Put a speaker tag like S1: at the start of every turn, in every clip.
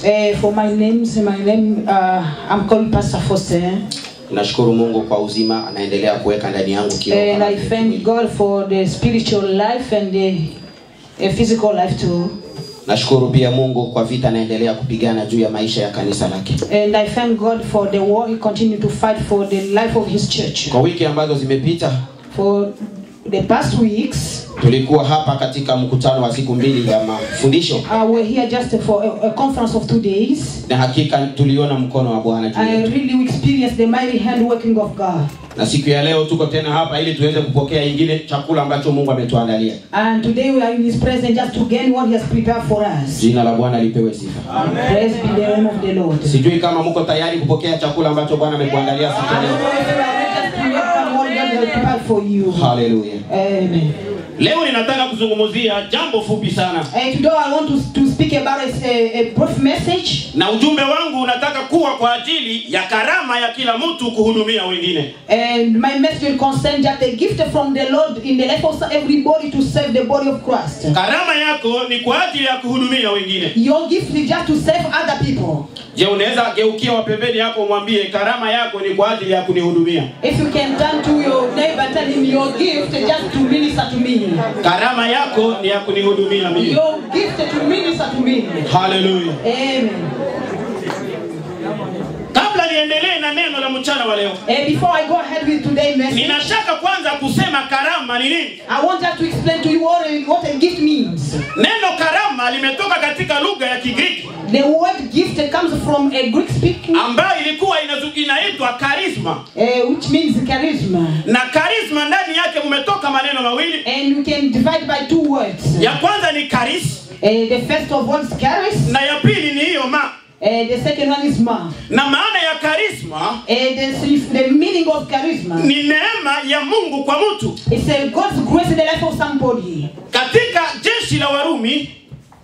S1: Uh, for my names, my name, uh, I'm called Pastor Faustin.
S2: nashukuru mungu kwa uzima anaendelea kuweka ndani yangu kiroho
S1: And
S2: kama
S1: I
S2: vile
S1: thank
S2: kimwili.
S1: God for the spiritual life and the uh, physical life too.
S2: nashukuru pia mungu kwa vita anaendelea kupigana juu ya maisha ya kanisa lake
S1: And I thank God for the war He continued to fight for the life of His church.
S2: kwa wiki ambazo zimepita
S1: For the past weeks,
S2: tulikuwa hapa katika mkutano wa siku mbili ya mafundisho
S1: uh, we're here just for a, a conference of two days.
S2: na hakika tuliona mkono wa bwana juu
S1: I
S2: yetu
S1: really experienced the mighty hand working of God.
S2: na siku ya leo tuko tena hapa ili tuweze kupokea ingine chakula ambacho mungu ametuandalia
S1: And today we are in His presence just to gain what He has prepared for us.
S2: jina la bwana lipewe sifa
S1: Praise be the name of the Lord.
S2: sijui kama mko tayari kupokea chakula ambacho bwana amekuandalia siku ya leo
S1: for you.
S2: haleluya
S1: Amen.
S3: leo ninataka kuzungumzia jambo fupi sana
S1: And today I want to, to speak about a, a brief message.
S3: na ujumbe wangu unataka kuwa kwa ajili ya karama ya kila mtu kuhudumia wengine
S1: And my message will concern just a gift from the Lord in the life of everybody to serve the body of Christ.
S3: karama yako ni kwa ajili ya kuhudumia wengine
S1: Your gift is just to serve other people.
S3: je unaweza geukia wa pembeni yako umwambie karama yako ni kwa ajili ya kunihudumia
S1: If you can turn to your neighbor, tell him your gift is just to minister to me.
S3: karama yako ni ya kunihudumia mimi
S1: Your gift is to minister to me.
S3: haleluya
S1: Amen.
S3: kabla niendelee na neno la mchana wa leo
S1: And before I go ahead with today's message,
S3: ninataka kwanza kusema karama ni nini
S1: I want us to explain to you what a, what a gift means.
S3: neno karama limetoka katika lugha ya kigiriki
S1: The word gift comes from a Greek speaking,
S3: ambayo ilikuwa inazu- inaitwa karisma
S1: uh, which means charisma.
S3: na karisma ndani yake mumetoka maneno mawili
S1: And we can divide by two words.
S3: ya kwanza ni karis
S1: Uh, the first of all is charis,
S3: na ya pili ni hiyo ma
S1: uh, the second one is ma.
S3: na maana ya karisma
S1: Uh, the, the meaning of charisma
S3: ni neema ya mungu kwa mtu
S1: is a God's grace in the life of somebody.
S3: katika jeshi la warumi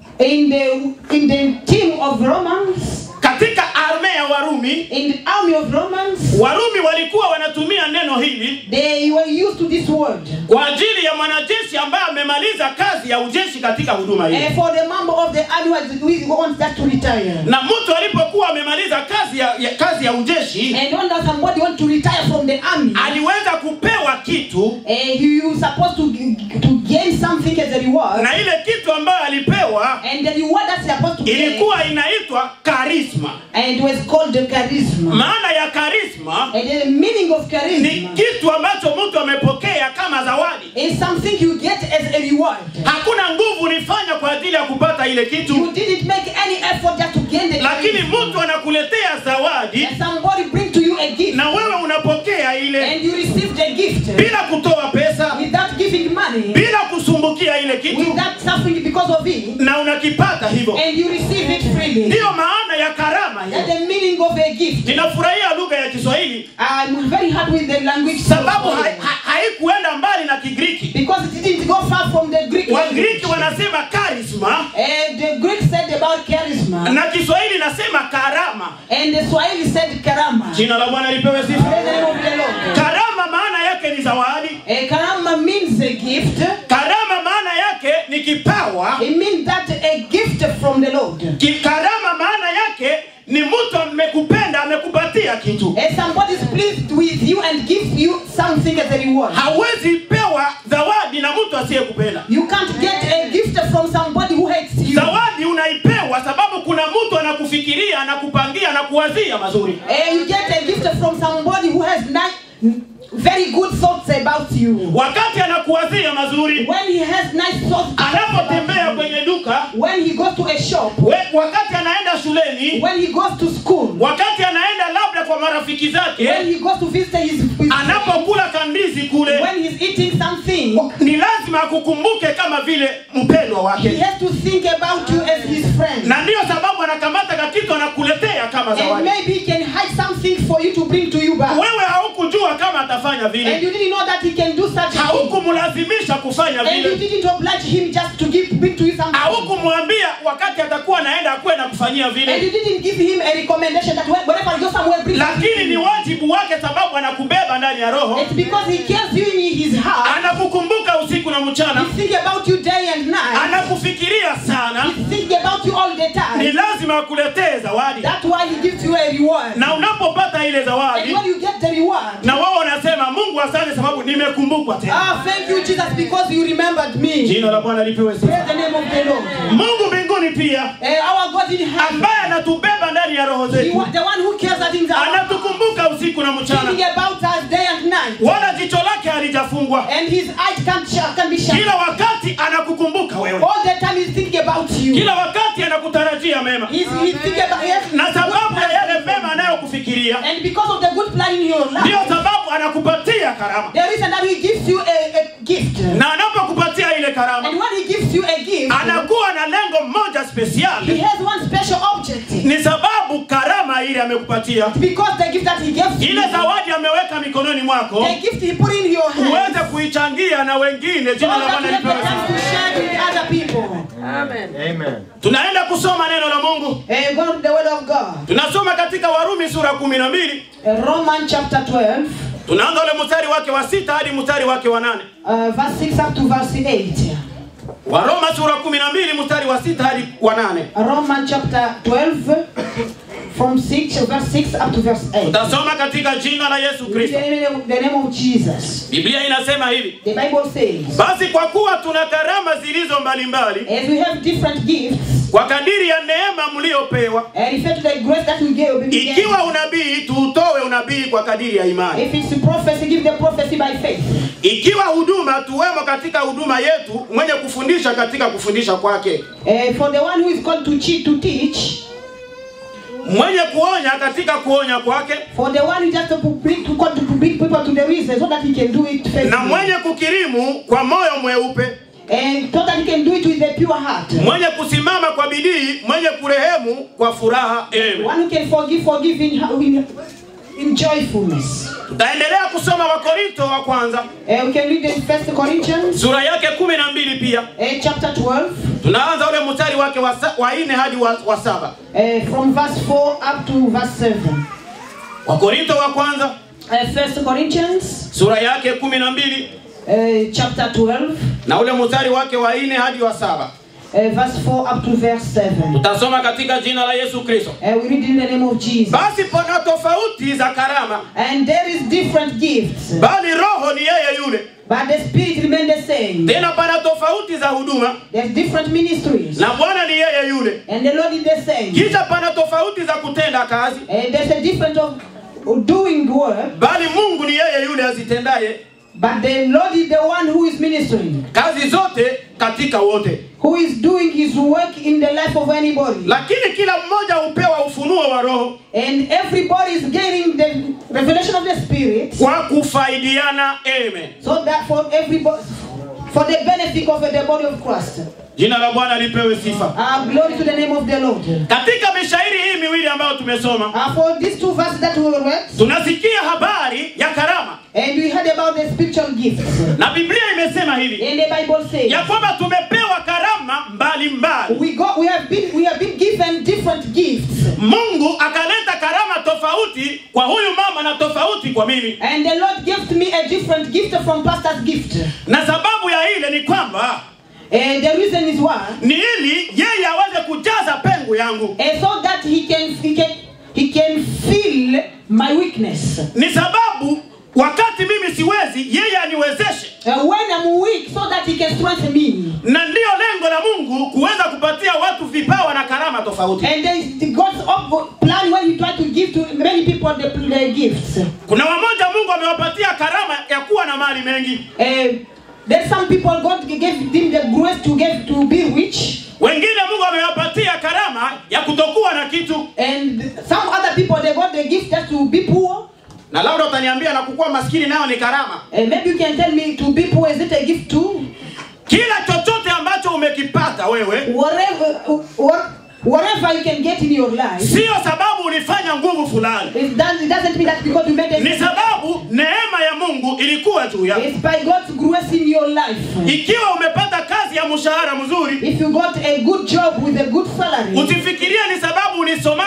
S1: In the in the team of Romans,
S3: katika arme ya warumi
S1: in the army of Romans,
S3: warumi walikuwa wanatumia neno hili
S1: they were used to this word.
S3: kwa ajili ya mwanajeshi ambaye amemaliza kazi ya ujeshi katika huduma hii
S1: And for the member of the army was- who wants that to retire.
S3: na mtu alipokuwa amemaliza kazi ya, ya kazi ya ujeshi
S1: And when somebody wants to retire from the army,
S3: aliweza kupewa kitu
S1: and you supposed to, to gain something as a reward.
S3: na ile kitu ambayo alipewa
S1: And the reward that's supposed to get,
S3: ilikuwa inaitwa karisma
S1: and it was called the charisma.
S3: maana ya karisma
S1: And the meaning of
S3: ni
S1: charisma
S3: kitu ambacho mtu amepokea kama zawadi
S1: is something you get as a reward.
S3: hakuna nguvu ulifanya kwa ajili ya kupata ile
S1: You
S3: kitu
S1: didn't make any effort just to gain the
S3: lakini
S1: charisma.
S3: mtu anakuletea zawadi
S1: And somebody bring to you a gift,
S3: na wewe unapokea ile
S1: and you receive the gift
S3: bila kutoa pesa
S1: without giving money,
S3: bila kusumbukia ile kitu
S1: without suffering because of it,
S3: na unakipata hivyo
S1: and you receive it freely.
S3: ndiyo maana ya karama
S1: That's
S3: hiyo
S1: the meaning of a gift.
S3: ninafurahia lugha ya kiswahili
S1: I'm very happy with the language
S3: sababu ha- ha- haikuenda mbali na kigiriki
S1: because it didn't go far from the Greek language.
S3: wagiriki wanasema karisma
S1: And the Greek said about charisma,
S3: na kiswahili nasema karama
S1: and the Swahili said karama.
S3: jina la bwana lipewe
S1: Praise
S3: sifa
S1: the name of the Lord.
S3: karama maana yake ni zawadi
S1: A karama means a gift.
S3: karama maana yake ni kipawa
S1: It means that a gift from the Lord.
S3: Ki- karama maana yake ni mtu amekupenda amekupatia kitu
S1: And somebody is pleased with you and gives you something as a reward.
S3: hawezi pewa zawadi na mtu asiyekupenda
S1: You can't get a gift from somebody who hates you.
S3: zawadi unaipewa sababu kuna mtu anakufikiria anakupangia anakuwazia mazuri
S1: And you get a gift from somebody who has ni- very good thoughts about you.
S3: wakati anakuwazia mazuri
S1: When he has nice thoughts,
S3: anapotembea kwenye duka
S1: when he goes to a shop,
S3: we, wakati anaenda shuleni
S1: when he goes to school,
S3: wakati anaenda labda kwa marafiki
S1: when
S3: zake
S1: he goes to visit his, his
S3: anapokula kandizi kule
S1: when he's eating something,
S3: ni lazima akukumbuke kama vile mpendwa
S1: he
S3: wake
S1: has to think about you as his friend.
S3: na ndiyo sababu anakamata kakitu anakuletea kama
S1: And
S3: zawadi
S1: maybe he can hide something for you to bring to you back.
S3: wewe haukujua kama atafanya
S1: And
S3: vile
S1: you didn't know that he can do such a thing.
S3: haukumlazimisha kufanya
S1: And you
S3: vile
S1: didn't oblige him just to give bring to you something.
S3: haukumwambia wakati atakuwa anaenda akuwe na kufanyia
S1: And you
S3: vile
S1: didn't give him a recommendation that whe- whenever you go somewhere, bring
S3: lakini
S1: something.
S3: ni wajibu wake sababu anakubeba ndani ya roho
S1: It's because he cares you in his heart.
S3: anakukumbuka usiku na mchana
S1: He think about you day and night.
S3: anakufikiria kufikiria sana
S1: He's thinking about you all the
S3: ni
S1: time.
S3: lazima akuletee zawadi
S1: That's why he gives you a reward.
S3: na unapopata ile
S1: And
S3: zawadi
S1: when you get the reward,
S3: na wao wanasema mungu asante sababu nimekumbukwa tena
S1: ah, thank you, Jesus, because you remembered me.
S3: jina la bwana lipewe
S1: Praise
S3: sifa
S1: the name of the Lord.
S3: mungu mbinguni pia
S1: Eh, our God in heaven,
S3: ambaye anatubeba ndani ya roho
S1: he,
S3: zetu
S1: wa- the one who cares that in the
S3: anatukumbuka usiku na
S1: thinking
S3: mchana
S1: about us day and night.
S3: wala jicho lake halijafungwa
S1: And his eyes can, sh- can be shut.
S3: kila wakati anakukumbuka wewe
S1: All the time he's thinking about you.
S3: kila wakati anakutarajia mema
S1: He's, he's thinking about yes,
S3: na sababu
S1: good
S3: ya
S1: plan.
S3: yale mema anayokufikiria
S1: And because of the good plan in your life,
S3: ndiyo sababu anakupatia karama
S1: the reason that he gives you a, a gift.
S3: na anapokupatia ile karama
S1: And when he gives you a gift,
S3: anakuwa na lengo moja
S1: he
S3: spesiali
S1: has one special objective.
S3: ni sababu karama ile amekupatia
S1: Because the gift that he gives you,
S3: ile zawadi ameweka mikononi mwako
S1: the gift he put in your hand,
S3: uweze kuichangia na wengine
S1: so
S3: jina la
S1: that
S3: bwana
S1: you have the
S3: lipewe
S1: chance
S3: sifa.
S1: to share with other people.
S3: tunaenda kusoma neno la mungu
S1: Eh, go to the word of God.
S3: tunasoma katika warumi sura kumi na mbili
S1: Eh, Romans chapter 12,
S3: tunaanza ule mstari wake wa sita hadi mstari wake wa nane
S1: uh, verse 6 up to verse 8.
S3: waroma sura kumi na mbili mstari wa sita hadi wa nane
S1: Romans chapter 12, from 6, verse 6 up to verse 8.
S3: tutasoma katika jina la yesu
S1: In
S3: kristo
S1: the name the name of Jesus.
S3: biblia inasema hivi
S1: The Bible says,
S3: basi kwa kuwa tuna karama zilizo mbalimbali
S1: as we have different gifts,
S3: kwa kadiri ya neema mliopewa
S1: and refer to the grace that we gave. we gave.
S3: ikiwa unabii tuutowe unabii kwa kadiri ya imani
S1: If it's prophecy, give the prophecy by faith.
S3: ikiwa huduma tuwemo katika huduma yetu mwenye kufundisha katika kufundisha kwake
S1: Uh, for the one who is called to cheat, to teach,
S3: mwenye kuonya katika kuonya kwake
S1: for the one who just to bring to call to bring people to the reason so that he can do it
S3: na
S1: faithfully.
S3: mwenye kukirimu kwa moyo mweupe
S1: And so that he can do it with a pure heart.
S3: mwenye kusimama kwa bidii mwenye kurehemu kwa furaha Amen.
S1: One who can forgive, forgive in, in, in joyfulness.
S3: tutaendelea kusoma wakorinto wa kwanza
S1: Uh, we can read in First Corinthians
S3: sura yake kumi na mbili pia
S1: uh, chapter 12,
S3: tunaanza ule mstari wake wa, sa- wa nne hadi wa, wa saba
S1: uh, from verse 4 up to verse 7.
S3: wakorinto wa kwanza
S1: Uh, First Corinthians
S3: sura yake kumi na mbili
S1: uh, chapter 12,
S3: na ule mstari wake wa nne hadi wa saba
S1: uh, verse 4 up to verse 7.
S3: tutasoma katika jina la yesu kristo
S1: Uh, we read in the name of Jesus.
S3: basi pana tofauti za karama
S1: And there is different gifts,
S3: bali roho ni yeye yule
S1: but the spirit remain the same.
S3: tena pana tofauti za huduma
S1: There's different ministries,
S3: na bwana ni yeye yule
S1: and the Lord is the same.
S3: kisha pana tofauti za kutenda kazi
S1: And there's a difference of doing work,
S3: bali mungu ni yeye yule azitendaye
S1: but the Lord is the one who is ministering,
S3: kazi zote katika wote
S1: who is doing His work in the life of anybody.
S3: lakini kila mmoja hupewa ufunuo wa roho
S1: And everybody is getting the revelation of the Spirit,
S3: kwa kufaidiana amen
S1: so that for everybody, for the benefit of the body of Christ.
S3: jina la bwana lipewe sifa
S1: Uh, glory to the name of the Lord.
S3: katika mishairi hii miwili ambayo tumesoma
S1: Uh, for these two verses that we read,
S3: tunasikia habari ya karama
S1: and we heard about the spiritual gifts.
S3: na biblia imesema hivi
S1: And the Bible says,
S3: ya kwamba tumepewa karama mbalimbali
S1: we go, we have been, we have been given different gifts,
S3: mungu akaleta karama tofauti kwa huyu mama na tofauti kwa mimi
S1: and the Lord gave me a different gift from pastor's gift.
S3: na sababu ya ile ni kwamba
S1: And the reason is why,
S3: ni ili yeye aweze kujaza pengo yangu
S1: and so that he can, he can, he can fill my weakness.
S3: ni sababu wakati mimi siwezi yeye aniwezeshe
S1: Uh, when I'm weak, so that he can strengthen me.
S3: na ndiyo lengo la mungu kuweza kupatia watu vipawa na karama tofauti
S1: And there is the God's up- plan when He try to give to many people the, the gifts.
S3: kuna wamoja mungu amewapatia karama ya kuwa na mali mengi
S1: Uh, there's some people God gave them the grace to give to be rich,
S3: wengine mungu amewapatia karama ya kutokuwa na kitu
S1: and some other people they got the gift just to be poor.
S3: na labda utaniambia na kukuwa maskini nayo ni karama
S1: And maybe you can tell me to be poor is it a gift too?
S3: kila chochote ambacho umekipata wewe
S1: Whatever, what, whatever you can get in your life,
S3: siyo sababu ulifanya nguvu fulani
S1: it doesn't, it doesn't mean that because you made a
S3: ni sababu neema ya mungu ilikuwa juu yako
S1: It's by God's grace in your life.
S3: ikiwa umepata kazi ya mshahara mzuri
S1: If you got a good job with a good salary,
S3: usifikirie ni sababu ulisomaka sana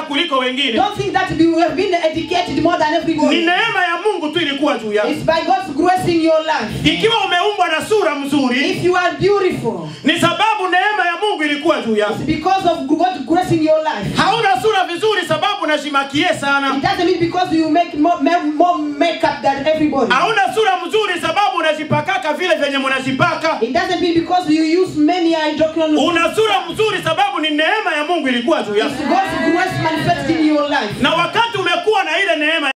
S3: kuliko wengine
S1: Don't think that you have been educated more than
S3: ni
S1: everybody.
S3: neema ya mungu tu ilikuwa juu yako
S1: It's by God's grace in your life.
S3: ikiwa umeumbwa na sura mzuri
S1: If you are beautiful,
S3: ni sababu neema ya mungu ilikuwa juu yako
S1: it's because of God's grace in your life.
S3: hauna sura vizuri sababu najimakie sana
S1: It doesn't mean because you make more, ma- more makeup than everybody.
S3: hauna sura mzuri sababu unajipakaka vile vyenye munajipaka
S1: It doesn't mean because you use many hydroquinone.
S3: una sura mzuri sababu ni neema ya mungu ilikuwa juu
S1: It's
S3: yako
S1: God's grace manifested in your life.
S3: na wakati umekuwa na ile neema